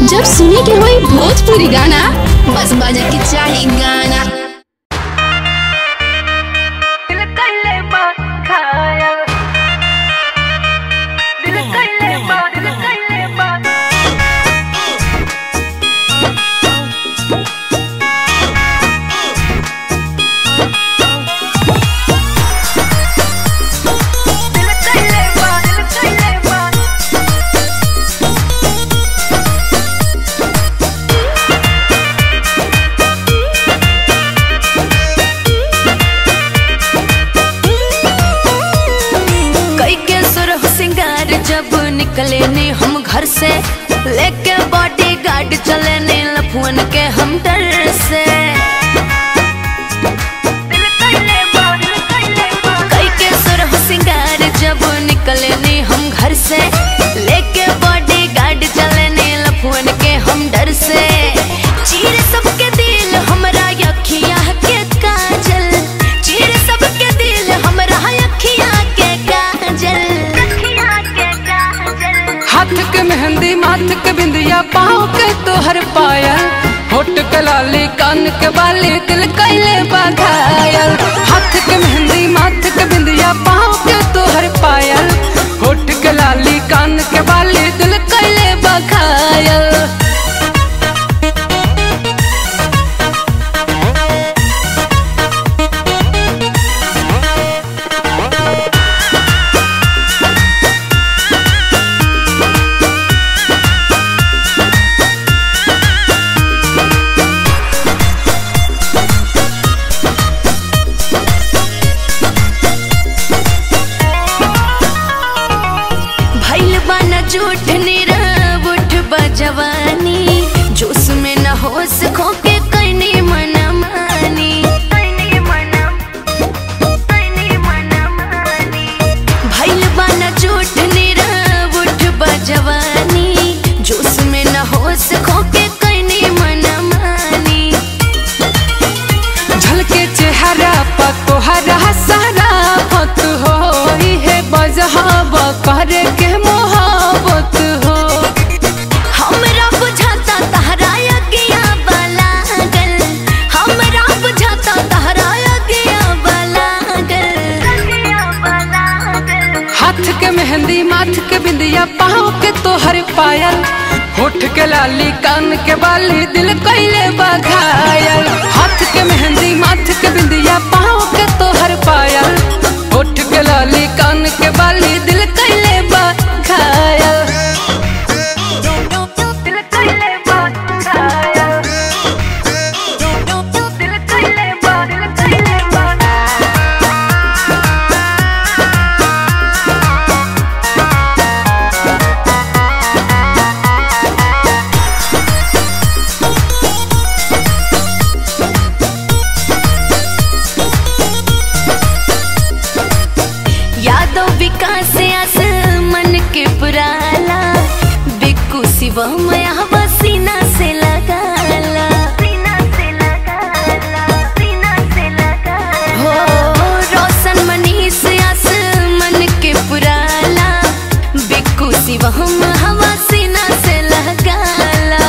जब सुने के होई भोजपुरी गाना बस बजे के चाही गाना दिल कइले बा घायल दिल कइले बा दिल कइले बा दिल कइले बा दिल कइले बा कई के सुरह सिंगार जब निकले ने हम घर से लेके बॉडी गार्ड चले ने लफुअन के हम डर से दिल कइले बा दिल कइले बा कई के सुरह सिंगार जब निकले ने हम घर से लेके बॉडी गार्ड चले ने लफुअन के हम डर से चीर सबके दिल हमरा अखिया के काजल चीर सबके दिल हमरा अखिया के काजल अखियाँ के काजल हाथ के मेहंदी माथ के बिंदिया पाँव के तोहर पायल होठ के लाली कान के बाली दिल कैले बघायल हाथ के मेहंदी माथ के बिंदिया पाँव के तोहर पायल होठ के लाली कान के बाली दिल कैले बघायल भैल बाना झूठ नीरव उठ बजवानी जोश में न होश खोके कैनी मन मानी तैनी मनम तैनी मनम आनी भैल बाना झूठ नीरव उठ बजवानी जोश में न होश खोके कैनी मन मानी झलके चेहरा पर तोहरा सारा फत हो है बजहब करे के मोहब्बत हो हमरा बुझाता तहरा अगिया बलागल हमरा बुझाता तहरा अगिया बलागल अखियाँ बला दिल हाथ के मेहंदी माथ के बिंदिया पाँव के तोहर पायल होठ के लाली कान के बाली दिल कैले बघायल हाथ के मेहंदी माथ के बिंदिया पाँव के तोहर पायल होठ के लाली कान के बाली दिल कैले बघायल दिल कइले बा घायल दिल कइले बा दिल कइले बा यादव विकास आस मन के पुराला बिक्कू शिव मया सीना से लगाला सीना से लगा ला सीना से लगा हो रोशन मनीष आस मन के पुराला बिक्कू शिव हवा सीना से लगाला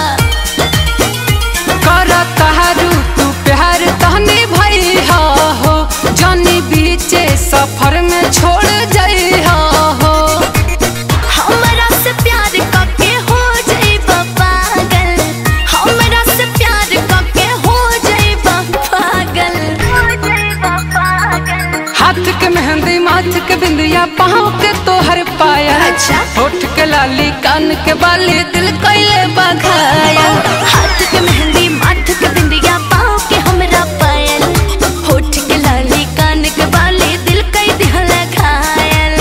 कर तहारू तू प्यार तहने भई हो जानी बीचे सफर में छोड़ जाई हो हमरा से प्यार करके हो जाइबा पागल हमरा से प्यार करके हो जाइबा पागल हो जाइबा पागल हाथ के मेहंदी माथ के बिंदिया पाँव के तोहर पायल अच्छा। होठ के लाली कान के बाली दिल कैले बघायल हाथ के मेहंदी माथ के बिंदिया पाँव के हमरा पायल होठ के लाली कान के बाली दिल कई दिहल घायल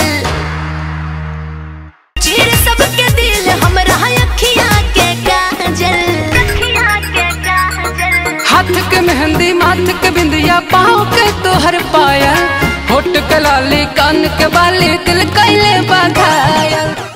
चीर सबके दिल हमरा अखिया के काजल अखियाँ के काजल हाथ के मेहंदी माथ के बिंदिया पाँव के तोहर पायल होठ के लाली कान के बाली दिल कैले बघायल